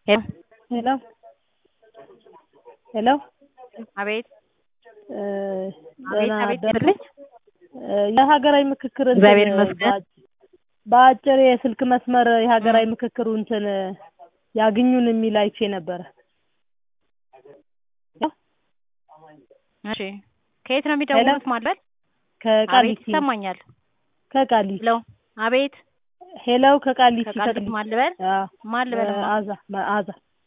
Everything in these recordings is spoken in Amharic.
ሄሎ ሄሎ አቤት እ አቤት ደህና አቤት አደሩ? ይበልኝ። እ የሀገራዊ ምክክር እንትን እግዚአብሔር ይመስገን። በአጭ- በአጭር የስልክ መስመር የሀገራዊ ምክክሩ እንትን ያግኙን የሚል አይቼ ነበረ። እሺ ከየት ነው የሚደውሉት? ማለት አቤት ከቃሊቲ ይሰማኛል። ከቃሊቲ ሄሎ አቤት ሄሎ ከቃሊቲ ከቃሊቲ ማን ልበል? አዎ፣ ማን ልበል? መዓዛ መዓዛ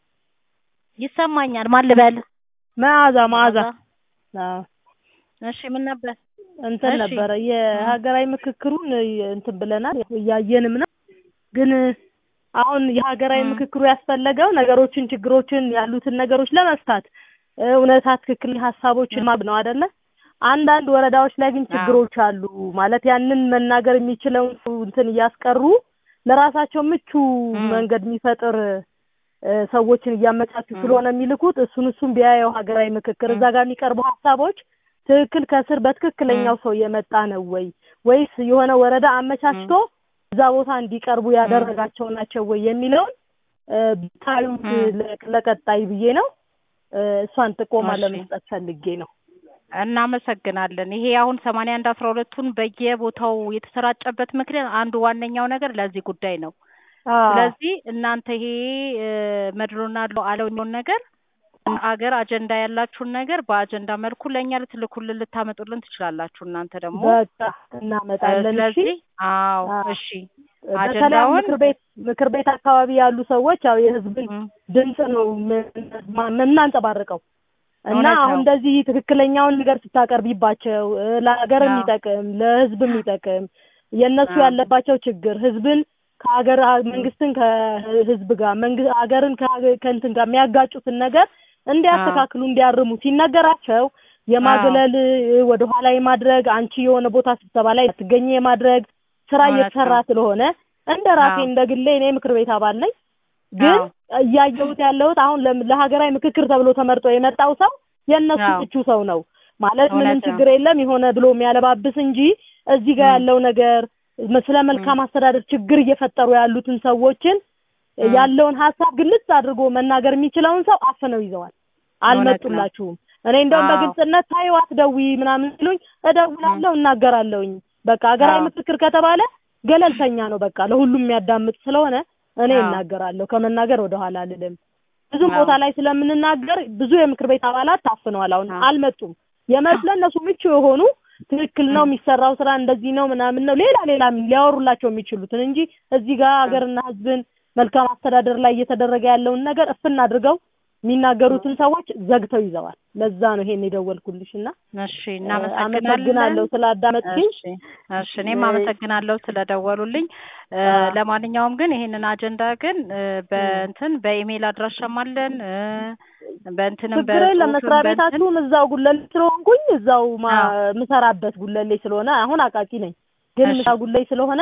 ይሰማኛል። ማን ልበል? መዓዛ መዓዛ አዎ እሺ ምን ነበር? እንትን እሺ። ነበረ የሀገራዊ ምክክሩን እንትን ብለናል እያየንም ነው። ግን አሁን የሀገራዊ ም። ምክክሩ ያስፈለገው ነገሮችን፣ ችግሮችን ያሉትን ነገሮች ለመፍታት እ፣ እውነታ ትክክል ሀሳቦችን ማብ ነው አይደለ? አንዳንድ ወረዳዎች ላይ ግን አዎ። ችግሮች አሉ ማለት ያንን መናገር የሚችለውን ሰው እንትን እያስቀሩ ለራሳቸው ምቹ ም። መንገድ የሚፈጥር እ፣ ሰዎችን እያመቻቹ ም። ስለሆነ የሚልኩት እሱን እሱን ቢያየው ሀገራዊ ምክክር ም። እዛ ጋር የሚቀርቡ ሀሳቦች ትክክል ከስር በትክክለኛው ሰው የመጣ ነው ወይ ወይስ የሆነ ወረዳ አመቻችቶ እዛ ቦታ እንዲቀርቡ ያደረጋቸው ናቸው ወይ የሚለውን እ፣ ብታዩት ም። ለ- ለቀጣይ ብዬ ነው እ፣ እሷን ጥቆማ እሺ። ለመስጠት ፈልጌ ነው። እናመሰግናለን። ይሄ አሁን ሰማንያ አንድ አስራ ሁለቱን በየቦታው የተሰራጨበት ምክንያት አንዱ ዋነኛው ነገር ለዚህ ጉዳይ ነው። አዎ ስለዚህ እናንተ ይሄ እ፣ መድሎና አለውን ነገር አገር አጀንዳ ያላችሁን ነገር በአጀንዳ መልኩ ለእኛ ልትልኩልን ልታመጡልን ትችላላችሁ። እናንተ ደግሞ በቃ እ፣ እናመጣለን። እሺ ስለዚህ አዎ አዎ። እሺ በተለይ አጀንዳውን ምክር ቤት ምክር ቤት አካባቢ ያሉ ሰዎች ያው የህዝብን ም፣ ድምፅ ነው ምን- ማ- የምናንጸባርቀው እና እውነት አሁን ነው። እንደዚህ ትክክለኛውን ነገር ስታቀርቢባቸው እ፣ ለሀገር አዎ። የሚጠቅም ለህዝብ የሚጠቅም የእነሱ አዎ። ያለባቸው ችግር ህዝብን ከሀገር መንግስትን ከህዝብ ጋር መንግስት ሀገርን ከሀገ- ከእንትን ጋር የሚያጋጩትን ነገር እንዲያስተካክሉ እንዲያርሙ ሲነገራቸው የማግለል እ፣ ወደኋላ የማድረግ አንቺ የሆነ ቦታ ስብሰባ ላይ ትገኝ የማድረግ ስራ እውነት እየተሰራ ነው። ስለሆነ እንደ ራሴ አዎ። እንደ ግሌ እኔ ምክር ቤት አባል ነኝ ግን አዎ። እያየሁት ያለሁት አሁን ለም- ለሀገራዊ ምክክር ተብሎ ተመርጦ የመጣው ሰው የእነሱ አዎ። ምቹ ሰው ነው ማለት እውነት ምንም ነው። ችግር የለም የሆነ ብሎ የሚያለባብስ እንጂ እዚህ ጋር ም። ያለው ነገር መ- ስለ መልካም አስተዳደር ችግር እየፈጠሩ ያሉትን ሰዎችን ም። ያለውን ሀሳብ ግልጽ አድርጎ መናገር የሚችለውን ሰው አፍነው ይዘዋል። አልመጡላችሁም። እኔ እንደውም አዎ። በግልጽነት ታዩ አትደውይ ምናምን ሲሉኝ እደውላለሁ፣ እናገራለሁኝ። በቃ ሀገራዊ አዎ። ምክክር ከተባለ ገለልተኛ ነው። በቃ ለሁሉም የሚያዳምጥ ስለሆነ እኔ አዎ። እናገራለሁ። ከመናገር ወደ ኋላ አልልም። ብዙም አዎ። ቦታ ላይ ስለምንናገር ብዙ የምክር ቤት አባላት ታፍነዋል። አሁን አዎ። አልመጡም። የመጡ ለእነሱ ምቹ የሆኑ ትክክል ነው ም። የሚሰራው ስራ እንደዚህ ነው ምናምን ነው ሌላ ሌላ ሊያወሩላቸው የሚችሉትን እንጂ እዚህ ጋር ሀገርና ሕዝብን መልካም አስተዳደር ላይ እየተደረገ ያለውን ነገር እፍን አድርገው የሚናገሩትን ሰዎች ዘግተው ይዘዋል። ለዛ ነው ይሄን የደወልኩልሽ እና እሺ እ፣ እናመሰግናለን። አመሰግናለሁ ስላዳመጥሽኝ። እሺ እሺ እኔም እ፣ አመሰግናለሁ ስለደወሉልኝ። እ፣ አዎ። ለማንኛውም ግን ይሄንን አጀንዳ ግን እ፣ በእንትን በኢሜይል አድራሻም አለን እ፣ በእንትንም ችግር የለም። በጽሁፍም መስሪያ በእንትን ቤታችሁም እዛው ጉለሌ ስለሆንኩኝ እዛው ማ- አዎ ምሰራበት ጉለሌ ስለሆነ አሁን አቃቂ ነኝ፣ ግን እሺ ምሳ ጉለሌ ስለሆነ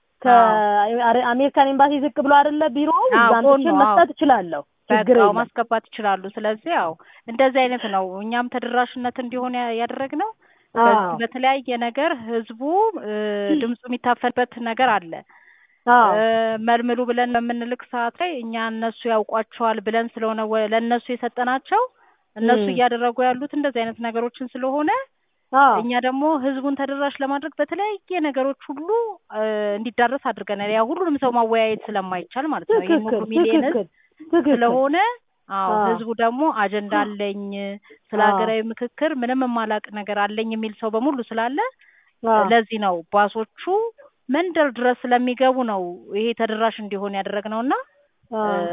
አዎ ከአሜሪካን ኤምባሲ ዝቅ ብሎ አይደለ ቢሮው አዎ እዛ ጎኑ አንጥቼ አዎ መስጠት እችላለሁ። ችግር በቃው የለም። ማስገባት ይችላሉ። ስለዚህ ያው እንደዚህ አይነት ነው እኛም ተደራሽነት እንዲሆን ያ- ያደረግነው በዚህ አዎ በተለያየ ነገር ህዝቡ እ፣ ድምፁ የሚታፈንበት ነገር አለ። አዎ እ፣ መልምሉ ብለን በምንልክ ሰዓት ላይ እኛ እነሱ ያውቋቸዋል ብለን ስለሆነ ወ- ለእነሱ የሰጠናቸው እነሱ እም፣ እያደረጉ ያሉት እንደዚህ አይነት ነገሮችን ስለሆነ አዎ እኛ ደግሞ ህዝቡን ተደራሽ ለማድረግ በተለያየ ነገሮች ሁሉ እ፣ እንዲዳረስ አድርገናል። ያው ሁሉንም ሰው ማወያየት ስለማይቻል ማለት ነው። ይህን ትክክል ሁሉ ሚሊየን ህዝብ ትክክል ትክክል ስለሆነ አዎ አዎ ህዝቡ ደግሞ አጀንዳ አለኝ ስለ አዎ ሀገራዊ ምክክር ምንም የማላቅ ነገር አለኝ የሚል ሰው በሙሉ ስላለ አዎ ለዚህ ነው ባሶቹ መንደር ድረስ ስለሚገቡ ነው ይሄ ተደራሽ እንዲሆን ያደረግነው እና እ፣ አዎ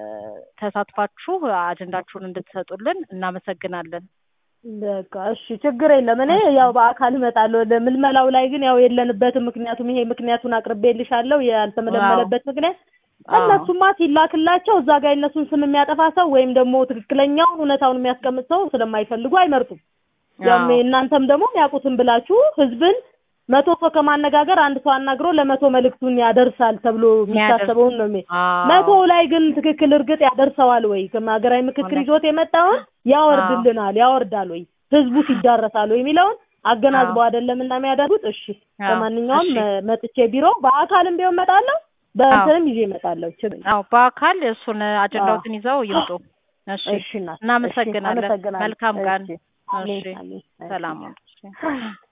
ተሳትፋችሁ አጀንዳችሁን እንድትሰጡልን እናመሰግናለን። በቃ እሺ፣ ችግር የለም። እኔ ያው በአካል እመጣለሁ። ለምልመላው ላይ ግን ያው የለንበትም። ምክንያቱም ይሄ ምክንያቱን አቅርቤልሻለሁ። አዎ ያልተመለመለበት ምክንያት አዎ እነሱማ ሲላክላቸው እዛ ጋር የእነሱን ስም የሚያጠፋ ሰው ወይም ደግሞ ትክክለኛውን እውነታውን የሚያስቀምጥ ሰው ስለማይፈልጉ አይመርጡም። ያም አዎ እናንተም ደግሞ የሚያውቁትን ብላችሁ ህዝብን መቶ ሰው ከማነጋገር አንድ ሰው አናግሮ ለመቶ መልእክቱን ያደርሳል ተብሎ የሚያደርስ የሚታሰበውን ነው የሚ አዎ መቶው ላይ ግን ትክክል እርግጥ ያደርሰዋል ወይ? ሀገራዊ ምክክር እውነት ይዞት የመጣውን አዎ ያወርድልናል ያወርዳል ወይ? ህዝቡ ይዳረሳል ወይ የሚለውን አገናዝበው አዎ አይደለም እና የሚያደርጉት። እሺ አዎ ለማንኛውም እሺ መ- መጥቼ ቢሮ በአካልም ቢሆን እመጣለሁ። በእንትንም ይዤ እመጣለሁ። ችግር አዎ በአካል እሱን አጀንዳዎትን ይዘው ይምጡ። እሺ እሺ እናት፣ እሺ፣ እናመሰግናለን። አመሰግናለሁ። መልካም ቀን። እሺ፣ እሺ አሜን፣ አሜን። ሰላም ሁኑ። እሺ